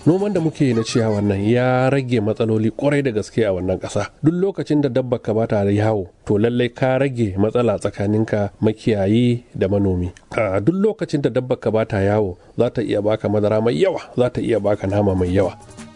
noman da muke yi na ciyawan nan ya rage matsaloli kwarai da gaske a wannan ƙasa duk lokacin da dabba ka bata yawo to lallai ka rage matsala tsakaninka makiyayi da manomi a duk lokacin da dabba ka bata yawo za ta iya baka madara mai yawa za ta iya baka nama mai yawa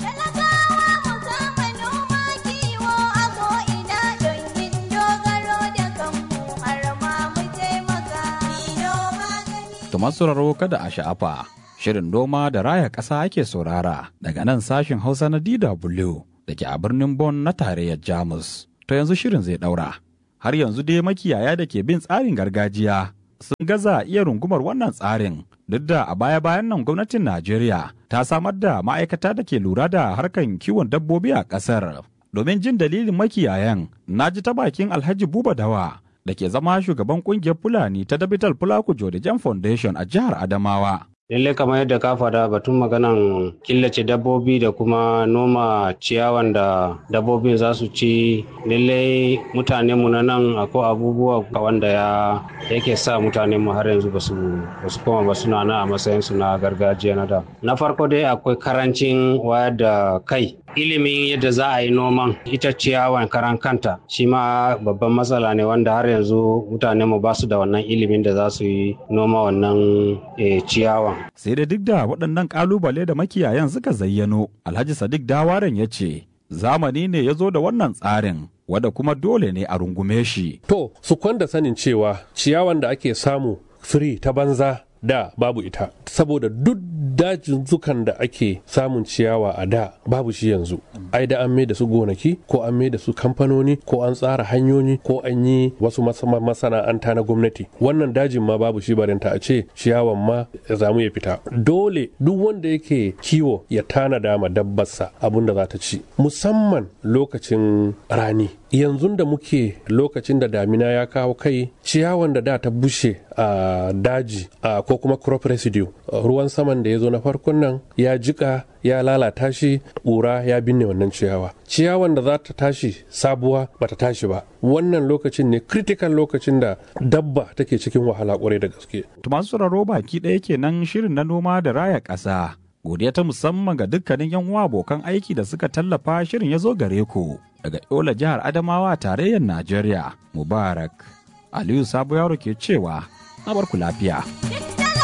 To masu kada a sha'afa, shirin noma da raya ƙasa ake saurara daga nan sashin Hausa na DW da ke a birnin Bonn na tarayyar Jamus. To yanzu shirin zai ɗaura. Har yanzu dai makiyaya da ke bin tsarin gargajiya sun gaza iya rungumar wannan tsarin duk da a baya-bayan nan gwamnatin Najeriya ta samar da ma'aikata da ke lura da harkan kiwon dabbobi a ƙasar. Domin jin dalilin makiyayan, na ji ta bakin Alhaji Buba Dawa da ke zama shugaban kungiyar Fulani ta Dabital Fulaku Jodijan Foundation a jihar Adamawa. Lalle kamar yadda ka faɗa batun maganan killace dabbobi da kuma noma ciyawan da dabbobin za su ci lalle mutane mu na nan akwai abubuwa wanda ya yake sa mutane mu har yanzu basu basu koma ba suna nan a matsayin su na gargajiya na da. Na farko dai akwai karancin wayar da kai ilimin yadda za a yi noman ita ciyawan karan kanta shi ma babban matsala ne wanda har yanzu mutane mu ba su da wannan ilimin da za su yi noma wannan ciyawan. Sai da duk da waɗannan ƙalubale da makiyayan suka zayyano, Alhaji Sadiq Dawaren ya ce, zamani ne ya zo da wannan tsarin, wanda kuma dole ne a rungume shi. To, su kwanda sanin cewa ciyawan da ake samu firi ta banza da babu ita saboda duk dajin zukan da ake samun ciyawa a da babu shi yanzu ai da an mai da su gonaki ko an mai da su kamfanoni ko an tsara hanyoyi ko an yi wasu masana'anta na gwamnati wannan dajin ma babu shi barinta a ce ciyawan ma ya zamu ya fita dole duk wanda yake kiwo ya tanada ma dabbarsa abin da za ta ci musamman lokacin rani yanzu da muke lokacin da damina ya kawo kai ciyawan da da ta bushe a daji ko kuma crop residue ruwan saman da ya zo na farkon nan ya jika ya lalata shi ƙura ya binne wannan ciyawa ciyawan da za ta tashi sabuwa ba ta tashi ba wannan lokacin ne critical lokacin da dabba take cikin wahala kwarai da gaske masu sauraro baki ɗaya kenan shirin na noma da raya ƙasa godiya ta musamman ga dukkanin yan uwa abokan aiki da suka tallafa shirin ya zo gare ku daga yola jihar adamawa tarayyar najeriya mubarak aliyu sabo yaro ke cewa na barku lafiya.